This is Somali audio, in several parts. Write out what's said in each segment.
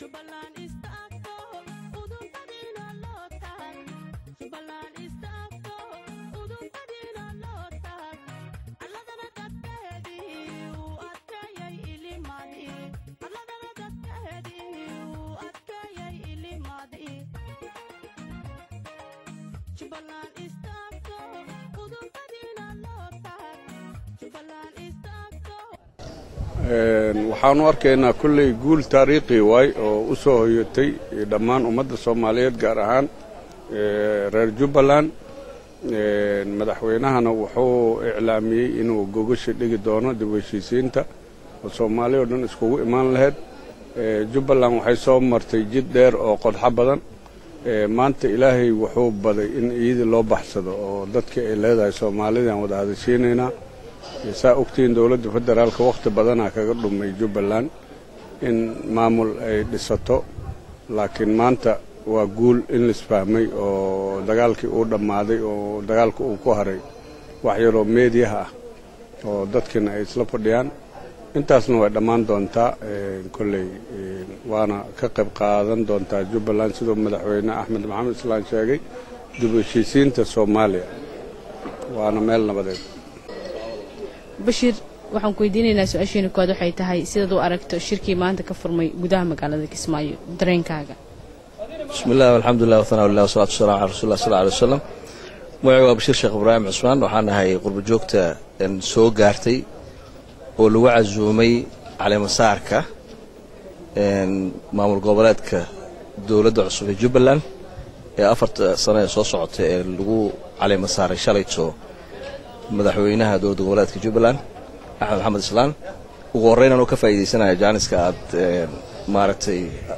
waxaanu arkaynaa kolley guul taariikhi waay oo u soo hoyatay dhammaan ummadda soomaaliyeed gaar ahaan reer jubbaland madaxweynahana wuxuu iclaamiyey inuu gogasha dhigi doono dib u heshiisiinta oo soomaali oo dhan iskugu imaan lahayd jubbaland waxay soo martay jid dheer oo qodxo badan maanta ilaahay wuxuu baday in iyadii loo baxsado oo dadkii ay leedahay soomaalidaan wada hadashiinaynaa saa ogtihiin dowladda federaalka wakhti badanaa kaga dhumay jubbaland in maamul ay dhisato laakiin maanta waa guul in laisfahmay oo dagaalkii uu dhammaaday oo dagaalka uu ku haray wax yaroo meediyaha ah oo dadkiina ay isla fadhiyaan intaasna way dhammaan doontaa kolley waana ka qayb qaadan doontaa jubbaland siduu madaxweyne axmed maxamed islaan sheegay dib u heshiisiinta soomaaliya waana meel nabadeed bashiir waxaan ku weydiinaynaa su-aasheena koowaad waxay tahay sidaad u aragto shirkii maanta ka furmay gudaha magaalada kismaayo dareenkaaga bismi illah alxamdulilah wahanaa lilah wasalatu wasalaam cala rasulillah sal alay wasalam magacay waa bashiir sheekh ibraahim cusmaan waxaan ahay qurbajoogta soo gaartay oo lagu casuumay caleemasaarka maamul goboleedka dowladda cusub ee jubbaland ee afarta sano ee soo socota ee lagu caleemasaaray shalayto madaxweynaha dowladda goboleedka jubbaland axmed maxamed islaan ugu horreyn anuu ka faa'iidaysanaya jaaniska aad maaragtay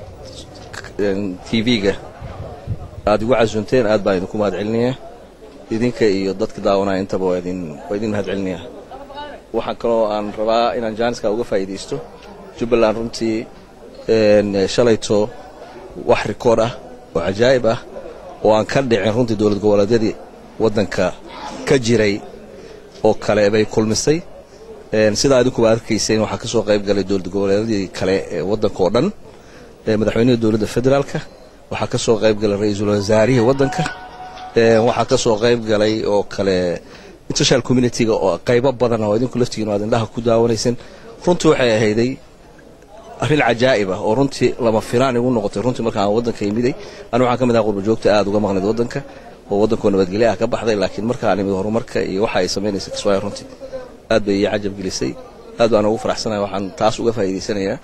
tv-ga aad igu casuunteen aad baan idinku mahad celinaya idinka iyo dadka daawanaya intaba waa idin mahad celinaya waxaan kaloo aan rabaa inaan jaaniska uga faa'iidaysto jubbaland runtii shalayto wax rikood ah oo cajaa'ib ah oo aan ka dhicin runtii dowlad goboleedyadii waddanka ka jiray oo kale bay kulmisay sidaa idinkuba arkayseen waxaa ka soo qayb galay dowlad goboleedyadii kale ee waddanka oo dhan madaxweynihii dowladda federaalka waxaa ka soo qayb galay ra-iisul wasaarihii waddanka waxaa ka soo qayb galay oo kale international communitiga oo qaybo badan oo idinku laftigiin aad indhaha ku daawanayseen runtii waxay ahayday arrin cajaa'ib ah oo runtii lama filaan igu noqotay runtii markaan waddanka imiday anigu waxaan ka mid aha qurbajoogta aad uga maqnayd waddanka oo waddankoo nabadgelyo ah ka baxday laakiin markaan imid horumarka iyo waxa ay samaynaysa kismaayo runtii aad bay ii cajab gelisay aad baan ugu faraxsanaya waxaan taas uga faa'iidaysanayaa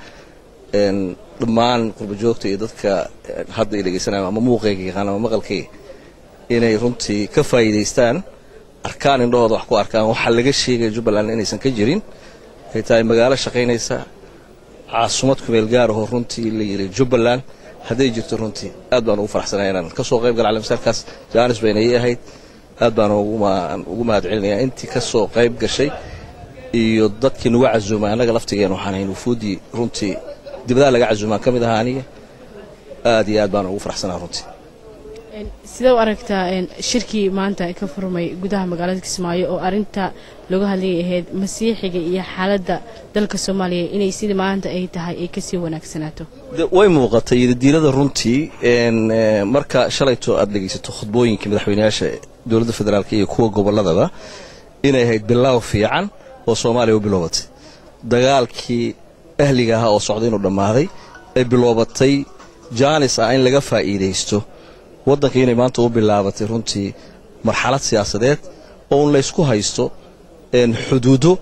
dhammaan qurbajoogta iyo dadka hadda i dhegaysanaya ama muuqayga yaqaan ama maqalkayga inay runtii ka faa'iidaystaan arkaan indhahooda wax ku arkaan waxaa laga sheegaya jubbaland inaysan ka jirin ay tahay magaalo shaqaynaysa caasumad kumeel gaarahoo runtii la yidhi jubbaland hadday jirto runtii aad baan ugu faraxsanaya inaan ka soo qayb gala calemasaalkaas jaanis bayna ii ahayd aad baan ugu mahad celinayaa intii ka soo qayb gashay iyo dadkii nagu casuumay annaga laftigeen waxaan hayn wufuuddii runtii dibadaha laga casuumaan ka mid ahaa aniga aad iyo aad baan ugu faraxsanaa runtii sidee u aragtaa shirkii maanta ka furmay gudaha magaalada kismaayo oo arinta looga hadlayay ahayd masiixiga iyo xaaladda dalka soomaaliya inay sidii maanta ay tahay ay kasii wanaagsanaato way muuqatay yidadiilada runtii marka shalayto aad dhegaysato khudbooyinkii madaxweyneyaasha dowladda federaalk iyo kuwa gobolladaba inay ahayd bilaaw fiican oo soomaaliya u biloobatay dagaalkii ahliga ahaa oo socday inuu dhammaaday ay biloobatay jaanis ah in laga faa'iidaysto waddanka inay maanta u bilaabatay runtii marxalad siyaasadeed oo un laysku haysto xuduudo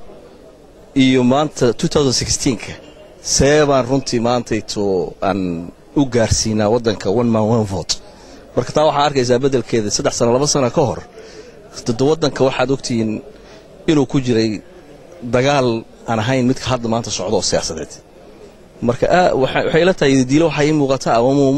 iyo maanta ka see baan runtii maantayto aan u gaarsiinaa waddanka one man one vote marka taa waxaa arkaysaa beddelkeeda saddex sano laba sano ka hor dada waddanka waxaad ogtihiin inuu ku jiray dagaal aan ahayn midka hadda maanta socdo oo siyaasadeed marka waxay ila tahay diilo waxaa ii muuqataa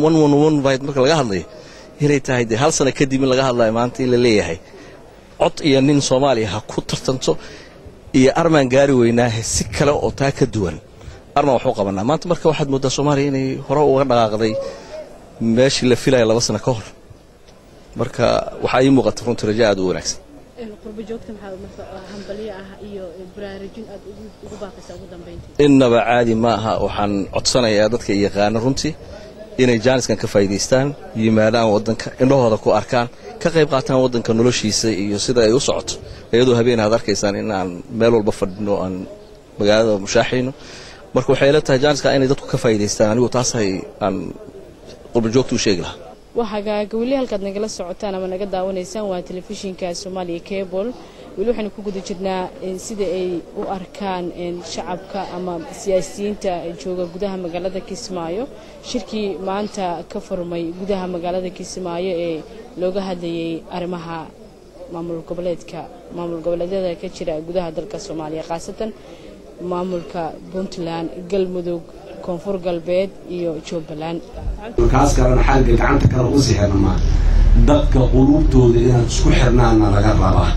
marka laga hadlayo inay tahay dee hal sano kadib in laga hadlayo maanta in la leeyahay cod iyo nin soomaaliya ha ku tartanto iyo armaan gaari weynaahe si kale oo taa ka duwan armaan waxu qabanaa maanta marka waxaad mooddaa soomaaliya inay hore uga dhaqaaqday meeshii la filaya laba sano ka hor marka waxaa ii muuqata runtii raja aad u wanaagsan qurbo joogta maxaa marka hambalyo ah iyo baraarujin aad ugu baaqaysaa ugu dambeyntii innaba caadi ma aha waxaan codsanayaa dadka yaqaana runtii inay jaaniskan ka faa'iidaystaan yimaadaan waddanka indhahooda ku arkaan ka qayb qaataan waddanka noloshiisa iyo sida ay u socoto iyadoo habeen aad arkaysaan in aan meel walba fadhino aan magaalada mushaaxayno marka waxay ila tahay jaaniska inay dadku ka faa'iidaystaan anigu taasay aan qurbajoogta u sheegi lahaa waxagaaga weli halkaad nagala socotaan ama naga daawanaysaan waa telefishinka soomaaliya cable weli waxaynu ku guda jirnaa sida ay u arkaan shacabka ama siyaasiyiinta jooga gudaha magaalada kismaayo shirkii maanta ka furmay gudaha magaalada kismaayo ee looga hadlayay arrimaha maamul goboleedka maamul goboleedyada ka jira gudaha dalka soomaaliya khaasatan maamulka puntland galmudug koonfur galbeed iyo jubbaland kaas kalena xagga gacanta kale u sixirna maa dadka quluubtooda inaan isku xirnaana laga rabaa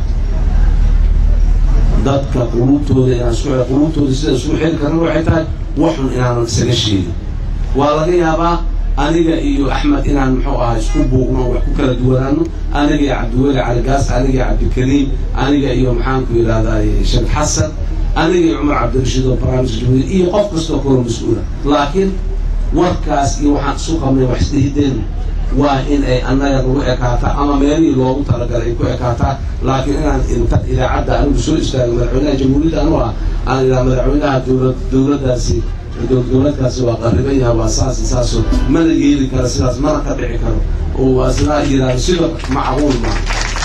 dadka quluubtooda inaan isku quluubtooda sida isku xiri karna waxay tahay waxun inaanan isaga sheegin waa laga yaabaa aniga iyo axmed inaan muxuu ahaa isku buuqno wax ku kala duwanaano aniga iyo cabdiweli caligaas aniga iyo cabdikariim aniga iyo maxaanku yidhahdaa sheekh xasan aniga iyo cumar cabdirashiid oo barnaamijka jumhuuriya iyo qof kastoo kaloo mas-uula laakiin warkaas iyo waxaan isu qabnay wax isdhihideenu waa in ay annaga nagu ekaataa ama meelihii loogu talagalay ay ku ekaataa laakiin inaan inta idaacadda anigu soo istaago madaxweynaha jamhuuriyadda anu ah aan idhaha madaxweynaha dowlad dowladdaasi dowladkaasi waa qarriban yahay waa saas iyo saasoo mana yeeli karo sidaas mana ka dhici karo oo isna yidhaahdo sida macquul ma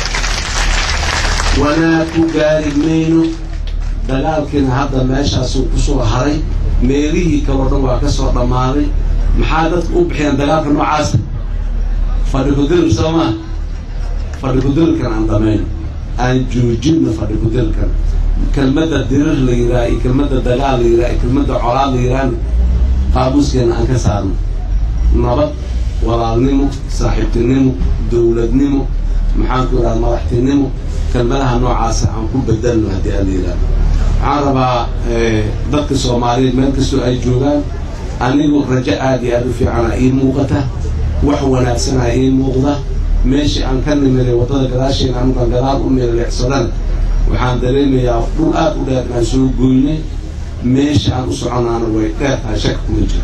wanaag ku gaari mayno dagaalkiina hadda meeshaasuu ku soo haray meelihii kaloo dhan waa ka soo dhammaaday maxaa dadku u bixiyaan dagaalka noocaasa fadhi kudirir soo maa fadhi kudirirkan aan damayno aan joojinno fadhi kudirirkan kelmadda dirir la yidhaha iyo kelmadda dagaal la yidhaha iyo kelmadda colaad la yidhahana qaamuuskeena aan ka saarno nabad walaalnimo saaxiibtinimo dowladnimo maxaanku idhaha madaxtinimo kelmadaha noocaasa aan ku bedelno haddii aan la yidhahdo waxaan rabaa dadka soomaaliyeed meel kastoo ay joogaan anigu rajo aad iyo aad u fiicana ii muuqata wax wanaagsanaa ii muuqda meeshii aan ka nimiday waddada gadaasheena anugaan gadaal u meeleecsadana waxaan dareemayaa dhul aad u dheer inaan soo goynay meesha aan u soconaana way dheer tahay shaka kuma jiro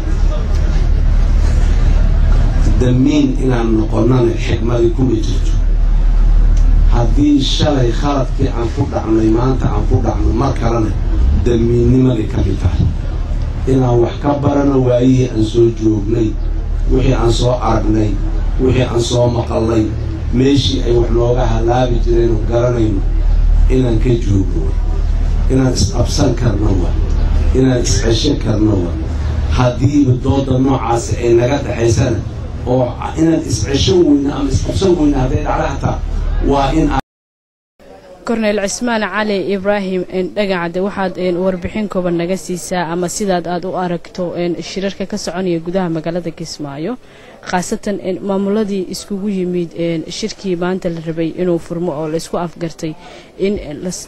damiin inaan noqonnana xikmadii kuma jirto haddii shalay khaladkii aan ku dhacnay maanta aan ku dhacno mar kalena damiinnimadii ka mid tahay inaan wax ka barano waayihii aan soo joognay wixii aan soo aragnay wixii aan soo maqalnay meeshii ay wax nooga halaabi jireen garanayno inaan ka joogno inaan isqabsan karno wa inaan iscesho karno wa haddiiba dooda noocaasi ay naga dhexaysana oo inaan iscesho weyna ama isqabsan weyna hadday dhacdo xataa waa in korneyl cismaan cali ibraahim dhagacade waxaad warbixin kooban naga siisaa ama sidaad aad u aragto shirarka ka soconaya gudaha magaalada kismaayo khaasatan maamuladii iskugu yimid shirkii maanta la rabay inuu furmo oo laysku afgartay in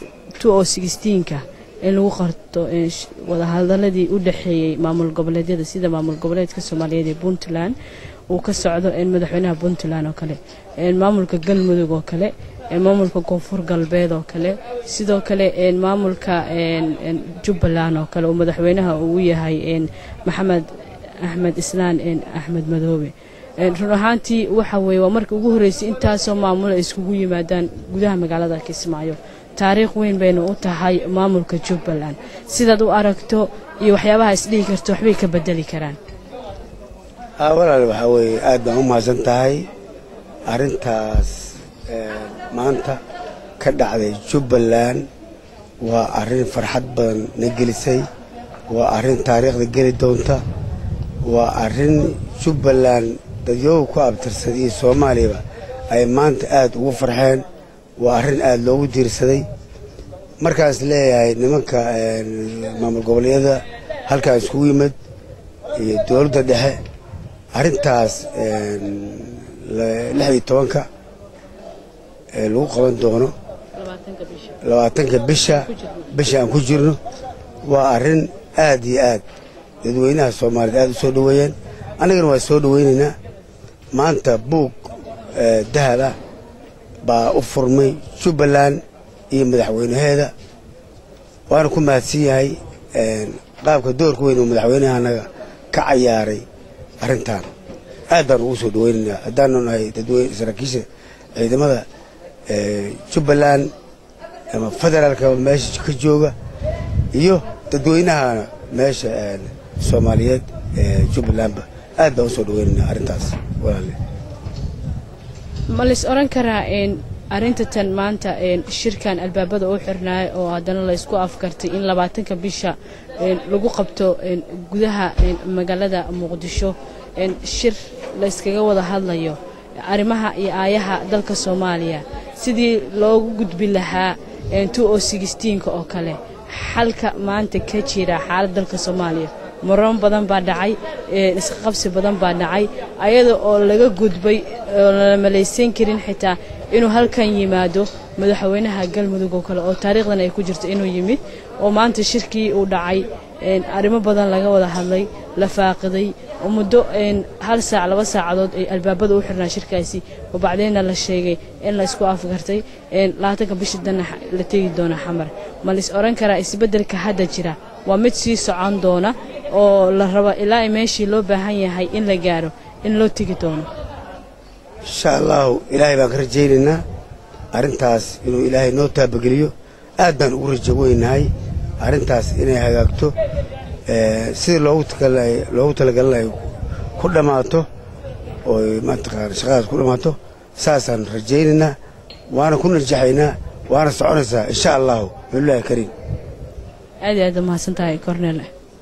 ka in lagu qarto wadahadaladii u dhexeeyey maamul goboleedyada sida maamul goboleedka soomaaliyeed ee puntland uu ka socdo madaxweynaha puntland oo kale maamulka galmudug oo kale maamulka koonfur galbeed oo kale sidoo kale maamulka jubbaland oo kale oo madaxweynaha uu yahay maxamed axmed islaan axmed madoobe run ahaantii waxa weeye waa markii ugu horreysay intaasoo maamul ay iskugu yimaadaan gudaha magaalada kismaayo taariikh weyn bayna u tahay maamulka jubbaland sidaad u aragto iyo waxyaabaha isdhihi karto waxbay ka bedeli karaan walaal waxaa weeye aad baan u mahadsan tahay arrintaas maanta ka dhacday jubbaland waa arrin farxad badan na gelisay waa arrin taariikhda geli doonta waa arrin jubbaland dadyooga ku abtirsan iyo soomaaliyaba ay maanta aad ugu farxeen waa arrin aad loogu diirsaday markaas leeyahay nimanka maamul goboleedyada halkaan iskugu yimid iyo dowladda dhexe arrintaas lixdii tobanka lagu qaban doono labaatanka bisha bisha aan ku jirno waa arrin aad iyo aad dadweynaha soomaaliyeed aad u soo dhoweeyeen annagana waa soo dhoweynaynaa maanta buug dahab ah baa u furmay jubbaland iyo madaxweynaheeda waana ku mahadsan yahay qaabka doorka weyn oo madaxweynaha anaga ka cayaaray arrintan aad baan ugu soo dhaweynaynaa haddaanu nahay dadweyne saraakiisha ciidamada jubbaland ama federaalka meesha ka jooga iyo dadweynahana meesha soomaaliyeed jubbalandba aad baan usoo dhaweynaynaa arrintaas walaale ma lays odhan karaa arrinta tan maanta shirkan albaabada u xirnaay oo haddana laysku afkartay in labaatanka bisha lagu qabto gudaha magaalada muqdisho shir layskaga wada hadlayo arrimaha iyo aayaha dalka soomaaliya sidii loogu gudbi lahaa ka oo kale xalka maanta ka jira xaalad dalka soomaaliya muran badan baa dhacay isqabsi badan baa dhacay ayada oo laga gudbay oo lala malaysan karin xitaa inuu halkan yimaado madaxweynaha galmudug oo kale oo taariikhdan ay ku jirto inuu yimid oo maanta shirkii uu dhacay arrimo badan laga wada hadlay la faaqiday oo muddo hal saac laba saacadood ay albaabada u xirnaa shirkaasi oo bacdeenna la sheegay in laysku afgartay labaatanka bisha danna la tegi doona xamar ma lais odhan karaa isbeddelka hadda jira waa mid sii socon doona oo la rabo ilaa meeshii loo baahan yahay in la gaaro in loo tegi doono insha allahu ilaahay baan ka rajaynaynaa arrintaas inuu ilaahay noo taabageliyo aad baan ugu rajo weynahay arrintaas inay hagaagto sidii loogu talagalinayo ku dhammaato ooy mataqaana shaqadaas ku dhammaato saasaan rajaynaynaa waana ku najaxaynaa waana soconaysaa insha allahu billahi kariim aad iyo aad umahadsan tahay cornel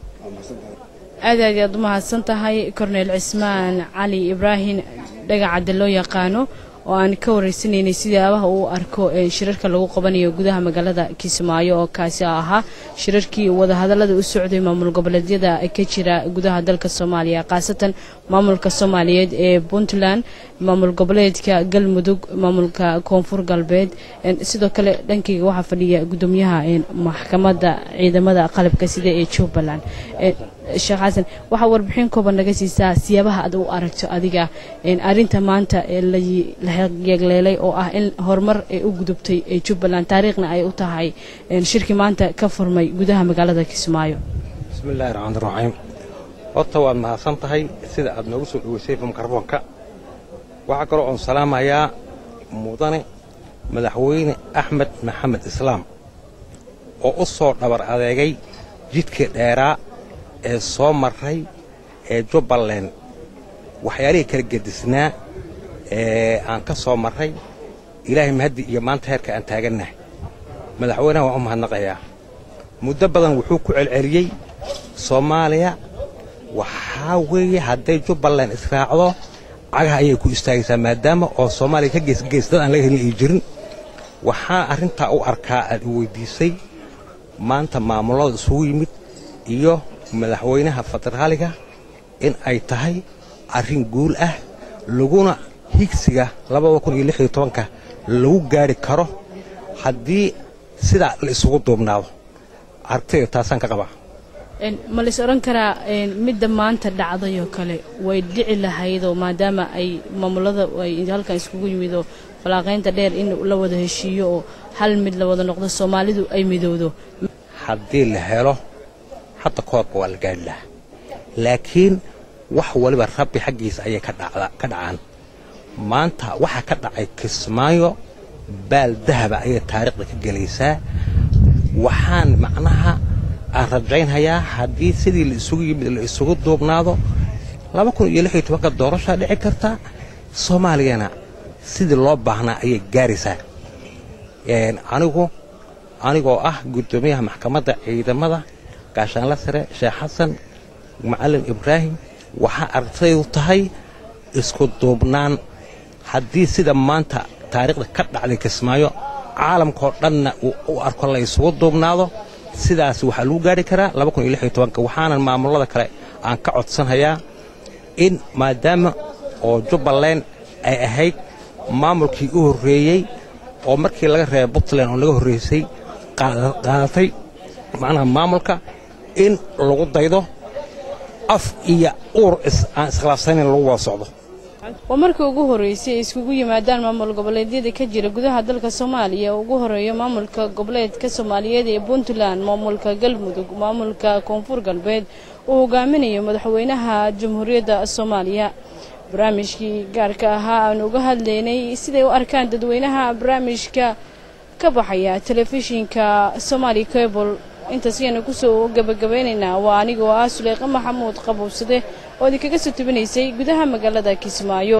aad aad aad umahadsan tahay cornel cismaan cali ibraahim dhagacadde loo yaqaano oo aan ka waraysanaynay sidaabaha uu arko shirarka lagu qabanayo gudaha magaalada kismaayo oo kaasi ahaa shirarkii wadahadallada u socday maamul goboleedyada ka jira gudaha dalka soomaaliya khaasatan maamulka soomaaliyeed ee puntland maamul goboleedka galmudug maamulka koonfur galbeed sidoo kale dhankayga waxaa fadhiya gudoomiyaha maxkamadda ciidamada qalabka sida ee jubbaland sheekh xasan waxaa warbixin kooban naga siisaa siyaabaha aad u aragto adiga arinta maanta la yeegleelay oo ah in horumar ay u gudubtay jubbaland taariikhna ay u tahay shirkii maanta ka furmay gudaha magaalada kismaayo bismillahi raxmaan raxiim horta waad mahadsan tahay sida aad noogu soo dhoweysay mikrofoonka waxaa kaloo oon salaamayaa mudane madaxweyne axmed maxamed islaam oo u soo dhabar adeegay jidkii dheeraa ee soo marray ee jubbaland waxyaalihii kala gedisnaa ee aan ka soo marray ilaahay mahaddi iyo maanta heerka aan taagannahay madaxweynaha waan u mahadnaqayaa muddo badan wuxuu ku celceliyey soomaaliya waxaa weeye hadday jubbaland israacdo cagaha ayay ku istaagaysaa maadaama oo soomaaliya ka geesgees dad aan laga helin ay jirin waxaa arrintaa u arkaa aad i weyddiisay maanta maamullada isugu yimid iyo madaxweynaha federaaliga in ay tahay arrin guul ah laguna higsiga labada kun iyo lix iyo tobanka lagu gaari karo haddii sidaa la isugu duubnaado aragtayda taasaan ka qabaa ma lais odhan karaa midda maanta dhacdayoo kale way dhici lahaydoo maadaama ay maamulada ay halkan iskugu yimidoo falaaqaynta dheer in la wada heshiiyo oo hal mid la wada noqdo soomaalidu ay midowdo haddii la helo hadda koodba waa la gaadhi lahaa laakiin wax waliba rabbi xaggiisa ayay ka dhacaan maanta waxaa ka dhacay kismaayo baal dahaba ayay taariikhda ka gelaysaa waxaan macnaha aan rajaynhayaa haddii sidii la isugu yimid la isugu duubnaado laba kun iyo lix iyo tobanka doorashaa dhici karta soomaaliyana sidii loo baahnaa ayay gaaraysaa anigu anigoo ah guddoomiyaha maxkamadda ciidamada gaashaanla sare sheekh xasan macalin ibraahim waxaa aragtaydu tahay isku duubnaan haddii sida maanta taariikhda ka dhacday kismaayo caalamkao dhanna uu u arko la isugu duubnaado sidaas waxaa lagu gaari karaa waxaanan maamullada kale aan ka codsanhayaa in maadaama oo jubbaland ay ahayd maamulkii u horreeyey oo markii laga reebay puntland oo naga horraysay qaadatay macnaha maamulka in lagu daydo af iyo uur aan iskhilaafsanayn lagu wada socdo waa markii ugu horreysay ay iskugu yimaadaan maamul goboleedyada ka jira gudaha dalka soomaaliya oo ugu horeeya maamulka goboleedka soomaaliyeed ee puntland maamulka galmudug maamulka koonfur galbeed uu hogaaminayo madaxweynaha jamhuuriyadda soomaaliya barnaamijkii gaarka ahaa aan uga hadlaynay siday u arkaan dadweynaha barnaamijka ka baxaya telefishinka somaali cable intaas ayaanu kusoo gabagabeynaynaa waa anigoo ah suleyqa maxamuud qabuubsade oo idinkaga soo tubinaysay gudaha magaalada kismaayo